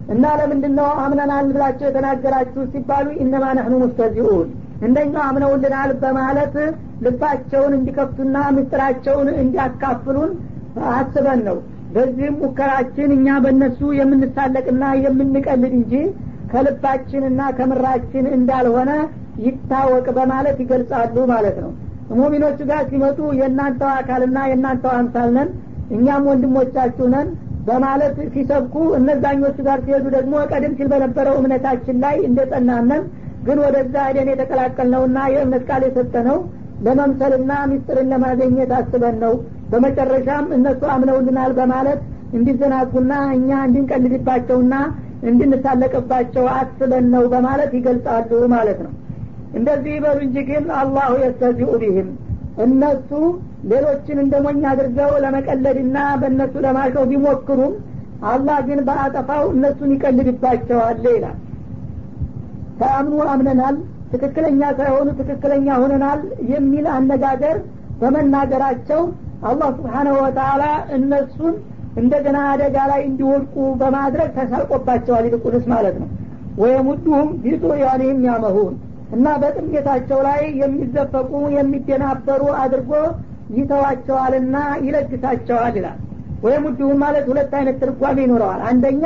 S2: እና ለምንድን ነው አምነናል ብላቸው የተናገራችሁ ሲባሉ ኢነማ ነህኑ ሙስተዚኡን እንደኛው አምነውልናል በማለት ልባቸውን እንዲከፍቱና ምስጢራቸውን እንዲያካፍሉን አስበን ነው በዚህም ሙከራችን እኛ በእነሱ የምንሳለቅና የምንቀልድ እንጂ ከልባችንና ከምራችን እንዳልሆነ ይታወቅ በማለት ይገልጻሉ ማለት ነው ሙሚኖቹ ጋር ሲመጡ የእናንተው አካልና የእናንተው አምሳል ነን እኛም ወንድሞቻችሁ ነን በማለት ሲሰብኩ እነዛኞቹ ጋር ሲሄዱ ደግሞ ቀደም ሲል በነበረው እምነታችን ላይ እንደጸናነን ግን ወደዛ ሄደን የተቀላቀልነውና የእምነት ቃል የሰጠነው ለመምሰልና ሚስጥርን ለማገኘት አስበን ነው በመጨረሻም እነሱ አምነውልናል በማለት እንዲዘናጉና እኛ እንድንቀልድባቸውና እንድንሳለቅባቸው አስበን ነው በማለት ይገልጻሉ ማለት ነው እንደዚህ ይበሉ እንጂ ግን አላሁ የስተዚኡ ቢህም እነሱ ሌሎችን እንደ ሞኝ አድርገው ለመቀለድና በእነሱ ለማሸው ቢሞክሩም አላህ ግን በአጠፋው እነሱን ይቀልድባቸዋል ይላል ተአምኑ አምነናል ትክክለኛ ሳይሆኑ ትክክለኛ ሆነናል የሚል አነጋገር በመናገራቸው አላህ ስብሓናሁ ወተላ እነሱን እንደገና አደጋ ላይ እንዲወድቁ በማድረግ ተሳልቆባቸዋል ይልቁንስ ማለት ነው ወየሙዱሁም ቢጡያኒህም ያመሁን እና በጥሜታቸው ላይ የሚዘፈቁ የሚደናበሩ አድርጎ ይተዋቸዋልና ይለግሳቸዋል ይላል ወየሙዱሁም ማለት ሁለት አይነት ትርጓሜ ይኖረዋል አንደኛ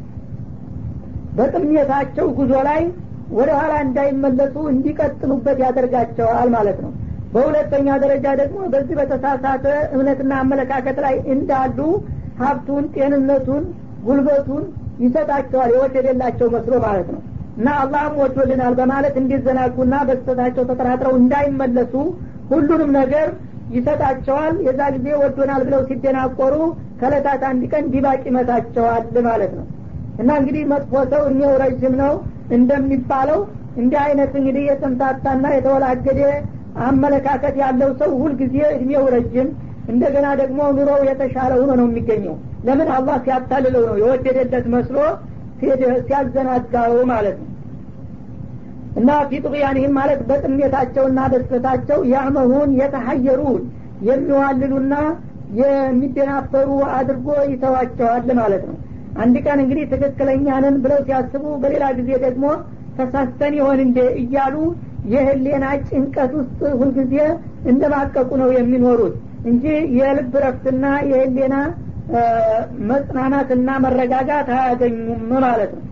S2: በጥሜታቸው ጉዞ ላይ ወደ ኋላ እንዳይመለሱ እንዲቀጥሉበት ያደርጋቸዋል ማለት ነው በሁለተኛ ደረጃ ደግሞ በዚህ በተሳሳተ እምነትና አመለካከት ላይ እንዳሉ ሀብቱን ጤንነቱን ጉልበቱን ይሰጣቸዋል የወደደላቸው መስሎ ማለት ነው እና አላህም ወዶልናል በማለት እንዲዘናጉና በስተታቸው ተጠራጥረው እንዳይመለሱ ሁሉንም ነገር ይሰጣቸዋል የዛ ጊዜ ወዶናል ብለው ሲደናቆሩ ከለታት አንድ ቀን ዲባቅ ይመታቸዋል ማለት ነው እና እንግዲህ መጥፎ ሰው እኔው ረዥም ነው እንደሚባለው እንዲህ አይነት እንግዲህ የተምታታና የተወላገደ አመለካከት ያለው ሰው ሁልጊዜ እድሜው ረጅም እንደገና ደግሞ ኑሮው የተሻለ ሆኖ ነው የሚገኘው ለምን አላህ ሲያታልለው ነው የወደደለት መስሎ ሲያዘናጋው ማለት ነው እና ፊጥቅያንህም ማለት በጥሜታቸውና በስተታቸው ያመሁን የተሀየሩን የሚዋልሉና የሚደናበሩ አድርጎ ይተዋቸዋል ማለት ነው አንድ ቀን እንግዲህ ትክክለኛ ነን ብለው ሲያስቡ በሌላ ጊዜ ደግሞ ተሳስተን ይሆን እንዴ እያሉ የህሌና ጭንቀት ውስጥ ሁልጊዜ እንደማቀቁ ነው የሚኖሩት እንጂ የልብ ረፍትና የህሌና መጽናናትና መረጋጋት አያገኙም ማለት ነው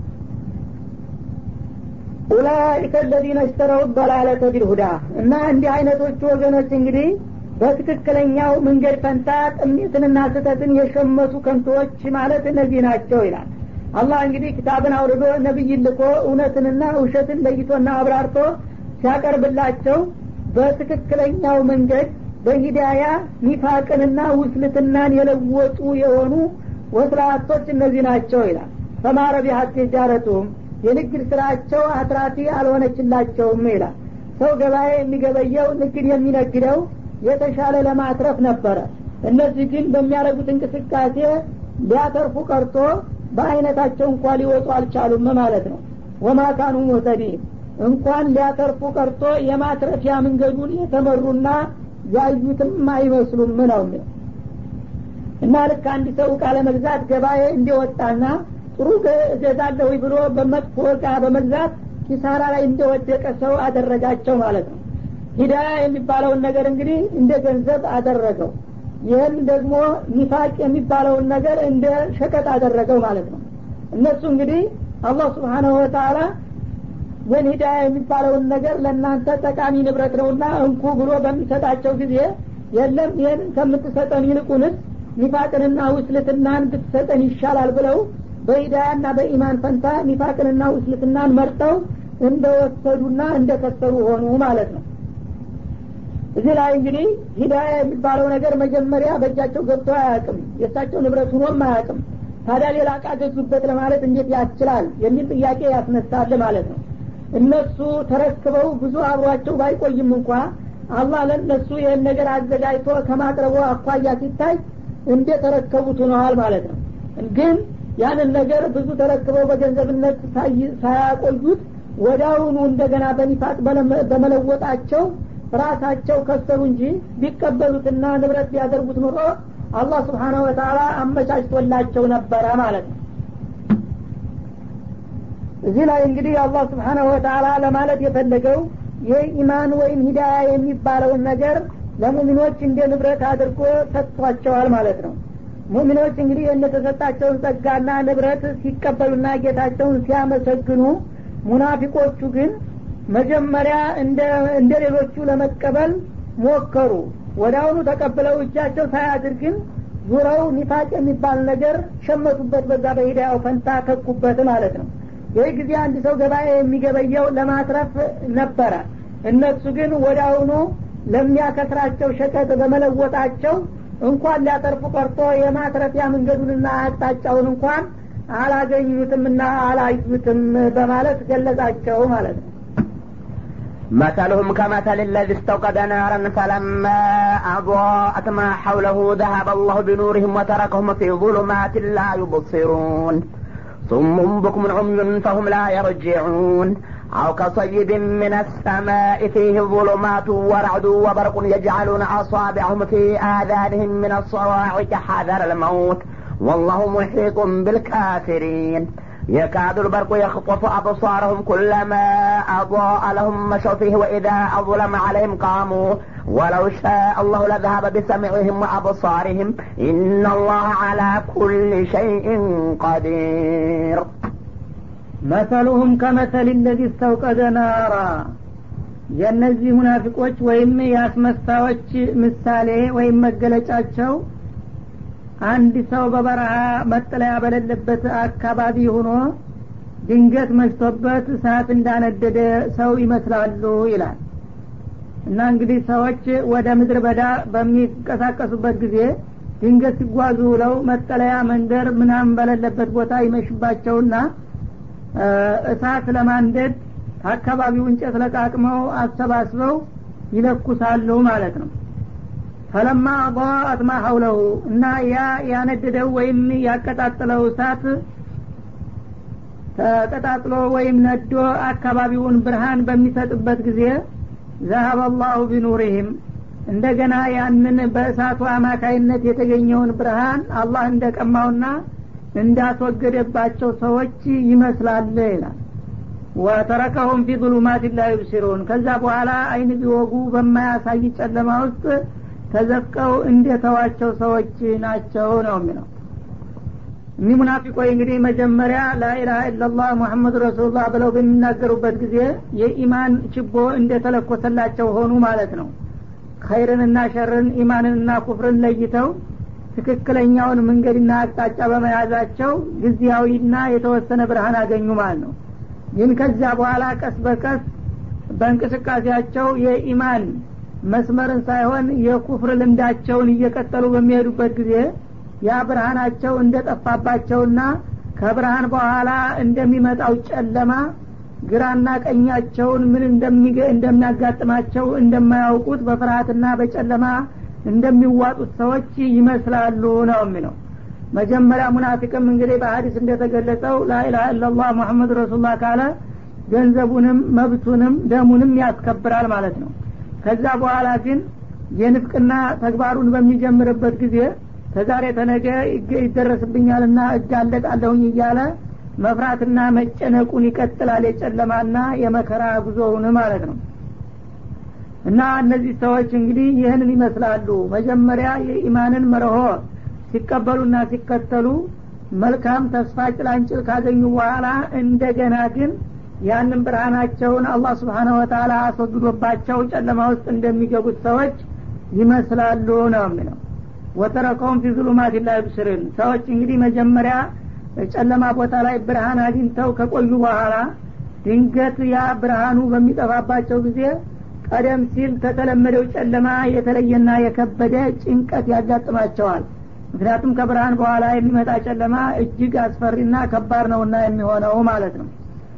S2: ኡላይከ ለዚነ እሽተረው በላለተ ቢልሁዳ እና እንዲህ አይነቶቹ ወገኖች እንግዲህ በትክክለኛው መንገድ ፈንታ ጥሜትንና ስህተትን የሸመቱ ከንቶዎች ማለት እነዚህ ናቸው ይላል አላህ እንግዲህ ክታብን አውርዶ ነቢይ ልኮ እውነትንና ውሸትን ለይቶና አብራርቶ ሲያቀርብላቸው በትክክለኛው መንገድ በሂዳያ ኒፋቅንና ውስልትናን የለወጡ የሆኑ ወስላቶች እነዚህ ናቸው ይላል ፈማረ ቢሀት ጃረቱም የንግድ ስራቸው አትራፊ አልሆነችላቸውም ይላል ሰው ገበያ የሚገበየው ንግድ የሚነግደው የተሻለ ለማትረፍ ነበረ እነዚህ ግን በሚያደርጉት እንቅስቃሴ ሊያተርፉ ቀርቶ በአይነታቸው እንኳ ሊወጡ አልቻሉም ማለት ነው ወማካኑ ሙህተዲን እንኳን ሊያተርፉ ቀርቶ የማትረፊያ መንገዱን የተመሩና ያዩትም አይመስሉም ነው እና ልክ አንድ ሰው እቃ ለመግዛት ገበያ እንዲወጣና ጥሩ እገዛለሁ ብሎ በመጥፎ እቃ በመግዛት ኪሳራ ላይ እንደወደቀ ሰው አደረጋቸው ማለት ነው ሂዳያ የሚባለውን ነገር እንግዲህ እንደ ገንዘብ አደረገው ይህን ደግሞ ኒፋቅ የሚባለውን ነገር እንደ ሸቀጥ አደረገው ማለት ነው እነሱ እንግዲህ አላህ ስብሓናሁ ወተላ ይህን ሂዳያ የሚባለውን ነገር ለእናንተ ጠቃሚ ንብረት ነውና እንኩ ብሎ በሚሰጣቸው ጊዜ የለም ይህን ከምትሰጠን ይልቁንስ ኒፋቅንና ውስልትናን ብትሰጠን ይሻላል ብለው በሂዳያና በኢማን ፈንታ ኒፋቅንና ውስልትናን መርጠው እንደወሰዱና እንደከሰሩ ሆኑ ማለት ነው እዚህ ላይ እንግዲህ ሂዳያ የሚባለው ነገር መጀመሪያ በእጃቸው ገብቶ አያውቅም የእሳቸው ንብረት ሁኖም አያውቅም ታዲያ ሌላ እቃ ገዙበት ለማለት እንዴት ያስችላል የሚል ጥያቄ ያስነሳል ማለት ነው እነሱ ተረክበው ብዙ አብሯቸው ባይቆይም እንኳ አላህ ለእነሱ ይህን ነገር አዘጋጅቶ ከማቅረቡ አኳያ ሲታይ እንደ ተረከቡት ሆነዋል ማለት ነው ግን ያንን ነገር ብዙ ተረክበው በገንዘብነት ሳያቆዩት ወዳውኑ እንደገና በኒፋቅ በመለወጣቸው ራሳቸው ከሰሩ እንጂ ቢቀበሉትና ንብረት ቢያደርጉት ኑሮ አላህ ስብሓናሁ ወተላ አመቻችቶላቸው ነበረ ማለት ነው እዚህ ላይ እንግዲህ አላህ ስብሓናሁ ወተላ ለማለት የፈለገው የኢማን ወይም ሂዳያ የሚባለውን ነገር ለሙሚኖች እንደ ንብረት አድርጎ ሰጥቷቸዋል ማለት ነው ሙሚኖች እንግዲህ የተሰጣቸውን ጸጋና ንብረት ሲቀበሉና ጌታቸውን ሲያመሰግኑ ሙናፊቆቹ ግን መጀመሪያ እንደ ሌሎቹ ለመቀበል ሞከሩ ወዳአሁኑ ተቀብለው እጃቸው ሳያድር ግን ዙረው ኒፋቅ የሚባል ነገር ሸመቱበት በዛ በሂዳያው ፈንታ ተኩበት ማለት ነው ይህ ጊዜ አንድ ሰው ገበያ የሚገበየው ለማትረፍ ነበረ እነሱ ግን ወደ አሁኑ ለሚያከስራቸው ሸቀጥ በመለወጣቸው እንኳን ሊያተርፉ ቀርቶ የማትረፊያ መንገዱንና አቅጣጫውን እንኳን አላገኙትምና አላዩትም በማለት ገለጻቸው ማለት ነው
S1: مثلهم كمثل الذي استوقد نارا فلما أضاءت ما حوله ذهب الله بنورهم وتركهم في ظلمات لا يبصرون صم بكم عمي فهم لا يرجعون أو كصيب من السماء فيه ظلمات ورعد وبرق يجعلون أصابعهم في آذانهم من الصواعق حذر الموت والله محيط بالكافرين يكاد البرق يخطف أبصارهم كلما أضاء لهم مشوا فيه وإذا أظلم عليهم قاموا ولو شاء الله لذهب بسمعهم وأبصارهم إن الله على كل شيء قدير
S2: መሰሉሁም ከመሰል ለዚ እስተውቀደ ናራ የእነዚህ ሙናፊቆች ወይም የአስመሳዮች ምሳሌ ወይም መገለጫቸው አንድ ሰው በበረሃ መጠለያ በሌለበት አካባቢ ሆኖ ድንገት መሽቶበት እሳት እንዳነደደ ሰው ይመስላሉ ይላል እና እንግዲህ ሰዎች ወደ ምድር በዳ በሚንቀሳቀሱበት ጊዜ ድንገት ሲጓዙ ውለው መጠለያ መንደር ምናምን በሌለበት ቦታ ይመሽባቸውና እሳት ለማንደድ ከአካባቢው እንጨት ለቃቅመው አሰባስበው ይለኩሳሉ ማለት ነው ፈለማ አضاءት ማ ሐውለሁ እና ያ ያነደደው ወይም ያቀጣጥለው እሳት ተቀጣጥሎ ወይም ነዶ አካባቢውን ብርሃን በሚሰጥበት ጊዜ ዘሀበ አላሁ ቢኑሪህም እንደገና ያንን በእሳቱ አማካይነት የተገኘውን ብርሃን አላህ እንደቀማውና እንዳስወገደባቸው ሰዎች ይመስላል ይላል ወተረከሁም ፊ ظሉማት ላ ዩብሲሩን ከዛ በኋላ አይን ቢወጉ በማያሳይ ጨለማ ውስጥ ተዘፍቀው እንደተዋቸው ሰዎች ናቸው ነው የሚለው እኒህ ሙናፊቆች እንግዲህ መጀመሪያ ላኢላሀ ኢላላህ ሙሐመድ ረሱሉላህ ብለው በሚናገሩበት ጊዜ የኢማን ችቦ እንደተለኮሰላቸው ሆኑ ማለት ነው ኸይርንና ሸርን ኢማንንና ኩፍርን ለይተው ትክክለኛውን መንገድና አቅጣጫ በመያዛቸው ጊዜያዊና የተወሰነ ብርሃን አገኙ ማለት ነው ግን ከዚያ በኋላ ቀስ በቀስ በእንቅስቃሴያቸው የኢማን መስመርን ሳይሆን የኩፍር ልምዳቸውን እየቀጠሉ በሚሄዱበት ጊዜ ያ ብርሃናቸው እንደጠፋባቸውና ከብርሃን በኋላ እንደሚመጣው ጨለማ ግራና ቀኛቸውን ምን እንደሚያጋጥማቸው እንደማያውቁት በፍርሃትና በጨለማ እንደሚዋጡት ሰዎች ይመስላሉ ነው የሚለው መጀመሪያ ሙናፊቅም እንግዲህ በሀዲስ እንደተገለጸው ላኢላሀ ኢላላህ ሙሐመድ ረሱሉላህ ካለ ገንዘቡንም መብቱንም ደሙንም ያስከብራል ማለት ነው ከዛ በኋላ ግን የንፍቅና ተግባሩን በሚጀምርበት ጊዜ ከዛሬ ተነገ ይደረስብኛልና እጋለጣለሁኝ እያለ መፍራትና መጨነቁን ይቀጥላል የጨለማና የመከራ ጉዞውን ማለት ነው እና እነዚህ ሰዎች እንግዲህ ይህንን ይመስላሉ መጀመሪያ የኢማንን መርሆ ሲቀበሉና ሲከተሉ መልካም ተስፋ ጭላንጭል ካገኙ በኋላ እንደገና ግን ያንን ብርሃናቸውን አላህ ስብሓነ ወተላ አስወግዶባቸው ጨለማ ውስጥ እንደሚገቡት ሰዎች ይመስላሉ ነው የሚለው ወተረከውም ፊ ዙሉማት ላ ዩብስርን ሰዎች እንግዲህ መጀመሪያ ጨለማ ቦታ ላይ ብርሃን አግኝተው ከቆዩ በኋላ ድንገት ያ ብርሃኑ በሚጠፋባቸው ጊዜ ቀደም ሲል ከተለመደው ጨለማ የተለየና የከበደ ጭንቀት ያጋጥማቸዋል ምክንያቱም ከብርሃን በኋላ የሚመጣ ጨለማ እጅግ አስፈሪና ከባድ ነውና የሚሆነው ማለት ነው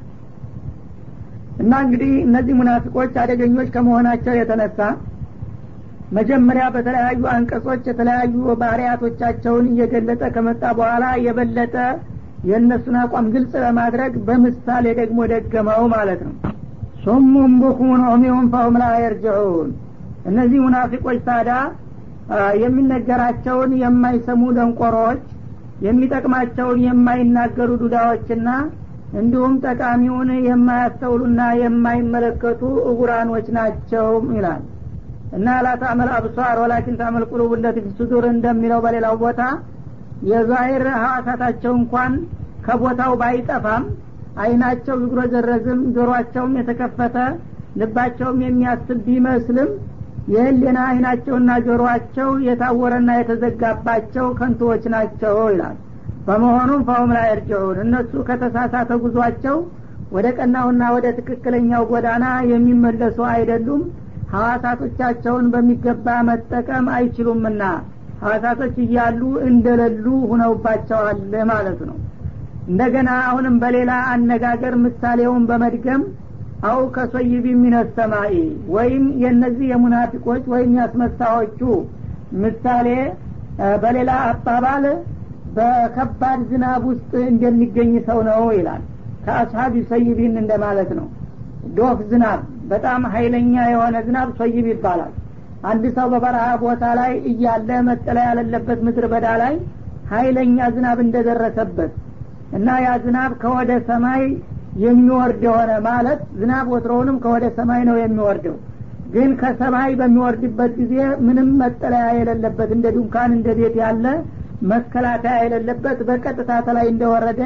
S2: እና እንግዲህ እነዚህ ሙናፊቆች አደገኞች ከመሆናቸው የተነሳ መጀመሪያ በተለያዩ አንቀጾች የተለያዩ ባህርያቶቻቸውን እየገለጠ ከመጣ በኋላ የበለጠ የእነሱን አቋም ግልጽ ለማድረግ በምሳሌ ደግሞ ደገመው ማለት ነው ሱሙን ቡክሙን ዑሚዩን ፈሁም ላ የርጅዑን እነዚህ ሙናፊቆች ታዳ የሚነገራቸውን የማይሰሙ ደንቆሮዎች የሚጠቅማቸውን የማይናገሩ ዱዳዎችና እንዲሁም ጠቃሚውን የማያስተውሉና የማይመለከቱ እጉራኖች ናቸው ይላል እና ላታመል አብሷር ወላኪን ታመል ቁሉብ እንደት ሱዱር እንደሚለው በሌላው ቦታ የዛሂር ሀዋሳታቸው እንኳን ከቦታው ባይጠፋም አይናቸው ይጉረዘረዝም ጆሮአቸውም የተከፈተ ልባቸውም የሚያስብ ቢመስልም የህሊና አይናቸውና ጆሮአቸው የታወረና የተዘጋባቸው ከንቶዎች ናቸው ይላል በመሆኑም ፈሁም ላይ እርጅዑን እነሱ ከተሳሳተ ጉዟቸው ወደ ቀናውና ወደ ትክክለኛው ጎዳና የሚመለሱ አይደሉም ሀዋሳቶቻቸውን በሚገባ መጠቀም አይችሉምና ሀዋሳቶች እያሉ እንደሌሉ ሁነውባቸዋል ማለት ነው እንደገና አሁንም በሌላ አነጋገር ምሳሌውን በመድገም አው ከሶይቢ ሚነሰማኢ ወይም የእነዚህ የሙናፊቆች ወይም ያስመሳዎቹ ምሳሌ በሌላ አባባል በከባድ ዝናብ ውስጥ እንደሚገኝ ሰው ነው ይላል ከአስሀቢ ሰይቢን እንደማለት ነው ዶፍ ዝናብ በጣም ሀይለኛ የሆነ ዝናብ ሶይብ ይባላል አንድ ሰው በበረሃ ቦታ ላይ እያለ መጠለያ ያለለበት ምድር በዳ ላይ ሀይለኛ ዝናብ እንደደረሰበት እና ያ ዝናብ ከወደ ሰማይ የሚወርድ የሆነ ማለት ዝናብ ወትሮውንም ከወደ ሰማይ ነው የሚወርደው ግን ከሰማይ በሚወርድበት ጊዜ ምንም መጠለያ የሌለበት እንደ ዱንካን እንደ ቤት ያለ መከላከያ የሌለበት በቀጥታ ተላይ እንደወረደ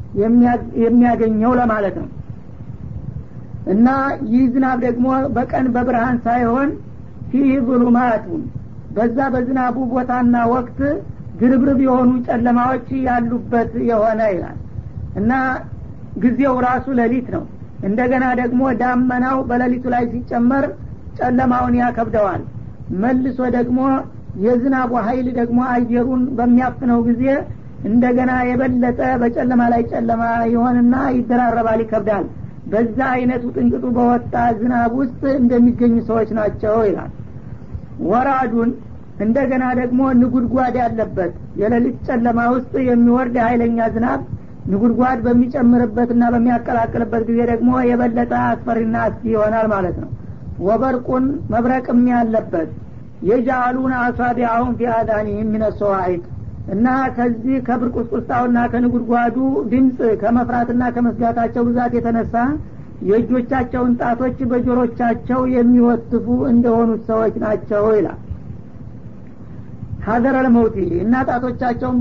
S2: የሚያገኘው ለማለት ነው እና ይህ ዝናብ ደግሞ በቀን በብርሃን ሳይሆን ፊህ ظሉማቱን በዛ በዝናቡ ቦታና ወቅት ግርብርብ የሆኑ ጨለማዎች ያሉበት የሆነ ይላል እና ጊዜው ራሱ ሌሊት ነው እንደገና ደግሞ ዳመናው በሌሊቱ ላይ ሲጨመር ጨለማውን ያከብደዋል መልሶ ደግሞ የዝናቡ ሀይል ደግሞ አየሩን በሚያፍነው ጊዜ እንደገና የበለጠ በጨለማ ላይ ጨለማ ይሆንና ይደራረባል ይከብዳል በዛ አይነቱ ጥንቅጡ በወጣ ዝናብ ውስጥ እንደሚገኙ ሰዎች ናቸው ይላል ወራዱን እንደገና ደግሞ ንጉድጓድ ያለበት የሌሊት ጨለማ ውስጥ የሚወርድ ሀይለኛ ዝናብ ንጉድጓድ በሚጨምርበትና በሚያቀላቅልበት ጊዜ ደግሞ የበለጠ አስፈሪና አስጊ ይሆናል ማለት ነው ወበርቁን መብረቅም ያለበት የጃአሉን አሳቢአሁን ፊ አዳኒህም ሚነሰዋዒቅ እና ከዚህ ከብርቁስቁስታውና ከንጉድጓዱ ድምፅ ከመፍራትና ከመስጋታቸው ብዛት የተነሳ የእጆቻቸውን ጣቶች በጆሮቻቸው የሚወትፉ እንደሆኑት ሰዎች ናቸው ይላል ሀዘረ ለመውቲ እና ጣቶቻቸውን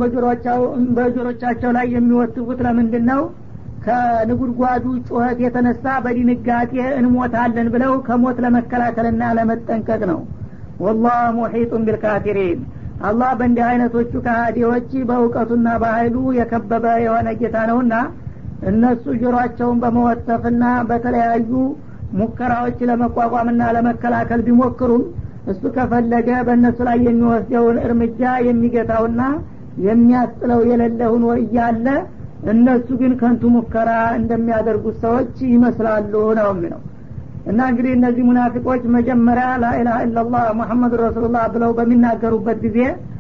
S2: በጆሮቻቸው ላይ የሚወትፉት ለምንድን ነው ከንጉድጓዱ ጩኸት የተነሳ በድንጋጤ እንሞታለን ብለው ከሞት ለመከላከልና ለመጠንቀቅ ነው ወላህ ሙሒጡን ቢልካፊሪን አላህ በእንዲህ አይነቶቹ ከሃዲዎች በእውቀቱና በኃይሉ የከበበ የሆነ ጌታ ነውና እነሱ ጆሮአቸውን በመወተፍና በተለያዩ ሙከራዎች ለመቋቋምና ለመከላከል ቢሞክሩም እሱ ከፈለገ በእነሱ ላይ የሚወስደውን እርምጃ የሚገታውና የሚያስጥለው የሌለ ሁኖ እያለ እነሱ ግን ከንቱ ሙከራ እንደሚያደርጉት ሰዎች ይመስላሉ ነው የሚለው እና እንግዲህ እነዚህ ሙናፊቆች መጀመሪያ ላኢላሀ ኢላላህ ሙሐመድ ረሱሉላህ ብለው በሚናገሩበት ጊዜ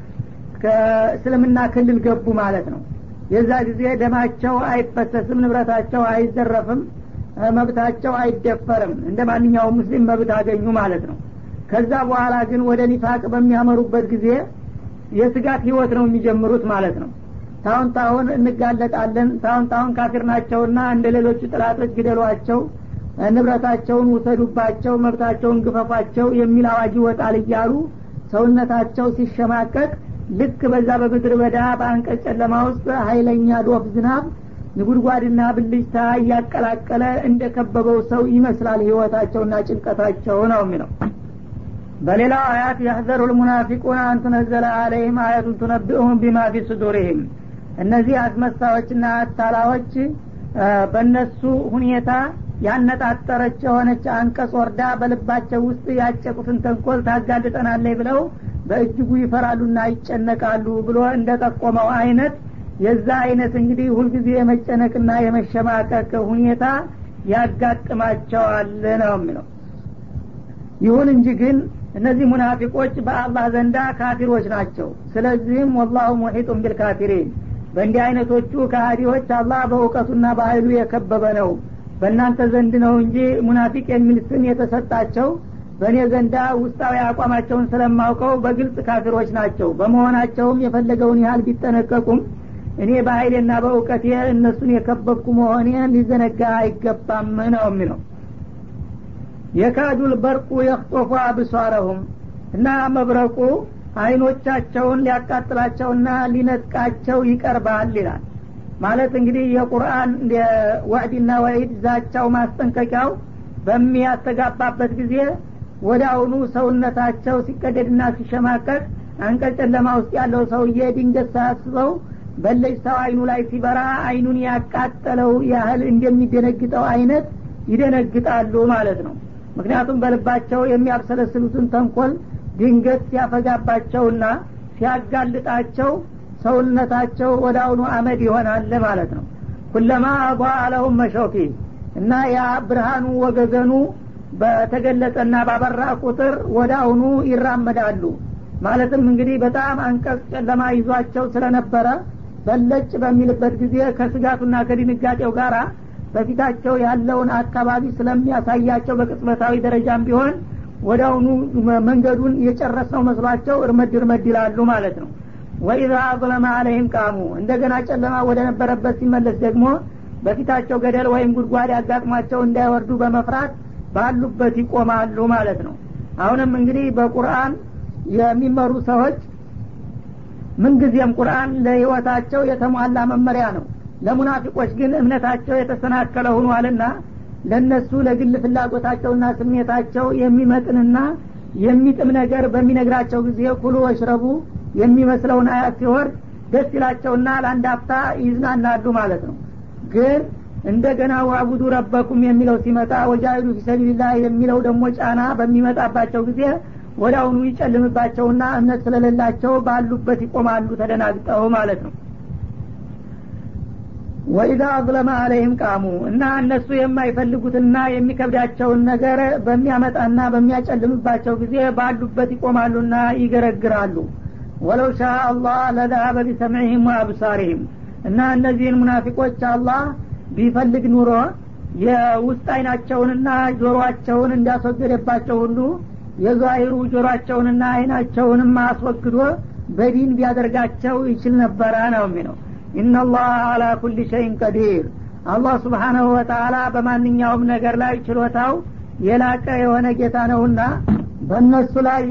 S2: ከእስልምና ክልል ገቡ ማለት ነው የዛ ጊዜ ደማቸው አይፈሰስም ንብረታቸው አይዘረፍም መብታቸው አይደፈርም እንደ ማንኛውም ሙስሊም መብት አገኙ ማለት ነው ከዛ በኋላ ግን ወደ ኒፋቅ በሚያመሩበት ጊዜ የስጋት ህይወት ነው የሚጀምሩት ማለት ነው ታሁን ታሁን እንጋለጣለን ታሁን ታሁን ካፊር ናቸውና እንደ ሌሎቹ ጥላቶች ግደሏቸው ንብረታቸውን ውሰዱባቸው መብታቸውን ግፈፏቸው የሚል አዋጅ ይወጣል እያሉ ሰውነታቸው ሲሸማቀቅ ልክ በዛ በምድር በዳ በአንቀጽ ጨለማ ውስጥ ሀይለኛ ዶፍ ዝናብ ንጉድጓድና ብልጭታ እያቀላቀለ እንደ ከበበው ሰው ይመስላል ህይወታቸውና ጭንቀታቸው ነው የሚለው በሌላው አያት የህዘሩ ልሙናፊቁን አንቱነዘለ አለይህም አያቱን ቱነቢኡሁም ቢማ ፊ ሱዱሪህም እነዚህ አስመሳዮችና አታላዎች በእነሱ ሁኔታ ያነጣጠረች የሆነች አንቀጽ ወርዳ በልባቸው ውስጥ ያጨቁትን ተንኮል ታጋልጠናለይ ብለው በእጅጉ ይፈራሉና ይጨነቃሉ ብሎ እንደጠቆመው አይነት የዛ አይነት እንግዲህ ሁልጊዜ የመጨነቅና የመሸማቀቅ ሁኔታ ያጋጥማቸዋል ነው የሚለው ይሁን እንጂ ግን እነዚህ ሙናፊቆች በአላህ ዘንዳ ካፊሮች ናቸው ስለዚህም ወላሁ ሙሒጡን ቢልካፊሪን በእንዲህ አይነቶቹ ከሃዲዎች አላህ በእውቀቱና በኃይሉ የከበበ ነው በእናንተ ዘንድ ነው እንጂ ሙናፊቅ የሚል ስም የተሰጣቸው በእኔ ዘንዳ ውስጣዊ አቋማቸውን ስለማውቀው በግልጽ ካፊሮች ናቸው በመሆናቸውም የፈለገውን ያህል ቢጠነቀቁም እኔ በኃይሌና በእውቀቴ እነሱን የከበብኩ መሆኔን ሊዘነጋ አይገባም ነው የሚለው የካዱል በርቁ የክጦፉ አብሷረሁም እና መብረቁ አይኖቻቸውን ሊያቃጥላቸውና ሊነጥቃቸው ይቀርባል ይላል ማለት እንግዲህ የቁርአን ወዕድና ወዒድ ዛቻው ማስጠንቀቂያው በሚያስተጋባበት ጊዜ ወደ አሁኑ ሰውነታቸው ሲቀደድና ሲሸማቀቅ አንቀጽ ጨለማ ውስጥ ያለው ሰውዬ ድንገት ሳያስበው በለጭታው አይኑ ላይ ሲበራ አይኑን ያቃጠለው ያህል እንደሚደነግጠው አይነት ይደነግጣሉ ማለት ነው ምክንያቱም በልባቸው የሚያብሰለስሉትን ተንኮል ድንገት ሲያፈጋባቸውና ሲያጋልጣቸው ሰውነታቸው ወደ አሁኑ አመድ ይሆናል ማለት ነው ኩለማ አቧ አለሁም መሾፊ እና ያ ብርሃኑ ወገገኑ በተገለጸና ባበራ ቁጥር ወደ አሁኑ ይራመዳሉ ማለትም እንግዲህ በጣም አንቀጽ ጨለማ ይዟቸው ስለነበረ በለጭ በሚልበት ጊዜ ከስጋቱና ከድንጋጤው ጋር በፊታቸው ያለውን አካባቢ ስለሚያሳያቸው በቅጽበታዊ ደረጃም ቢሆን ወደ አሁኑ መንገዱን የጨረስነው መስሏቸው እርመድ እርመድ ይላሉ ማለት ነው ወኢዛ አظለመ አለይህም ቃሙ እንደገና ጨለማ ወደ ነበረበት ሲመለስ ደግሞ በፊታቸው ገደል ወይም ጉድጓድ ያጋጥሟቸው እንዳይወርዱ በመፍራት ባሉበት ይቆማሉ ማለት ነው አሁንም እንግዲህ በቁርአን የሚመሩ ሰዎች ምንጊዜም ቁርአን ለህይወታቸው የተሟላ መመሪያ ነው ለሙናፊቆች ግን እምነታቸው የተሰናከለ ሆኗልና ለነሱ ለግል ፍላጎታቸውና ስሜታቸው የሚመጥንና የሚጥም ነገር በሚነግራቸው ጊዜ ኩሉ ወሽረቡ የሚመስለውን አያት ሲወርድ ደስ ይላቸውና ለአንድ አፍታ ይዝናናሉ ማለት ነው ግን እንደገና ዋቡዱ ረበኩም የሚለው ሲመጣ ወጃሂዱ ፊሰቢልላህ የሚለው ደግሞ ጫና በሚመጣባቸው ጊዜ ወደ አሁኑ ይጨልምባቸውና እምነት ስለሌላቸው ባሉበት ይቆማሉ ተደናግጠው ማለት ነው ወኢዛ አዝለመ አለይህም ቃሙ እና እነሱ የማይፈልጉትና የሚከብዳቸውን ነገር በሚያመጣና በሚያጨልምባቸው ጊዜ ባሉበት ይቆማሉና ይገረግራሉ ወለው ሻ አላህ ለዛሀበ ቢሰምዕህም ወአብሳሪህም እና እነዚህን ሙናፊቆች አላህ ቢፈልግ ኑሮ የውስጥ አይናቸውንና ጆሮአቸውን እንዳስወገደባቸው ሁሉ የዛሂሩ ጆሮአቸውንና አይናቸውንም አስወግዶ በዲን ቢያደርጋቸው ይችል ነበረ ነው የሚለው ኢናላህ አላ ኩል ሸይን ቀዲር አላህ ስብሓናሁ ወተአላ በማንኛውም ነገር ላይ ችሎታው የላቀ የሆነ ጌታ ነውና በእነሱ ላይ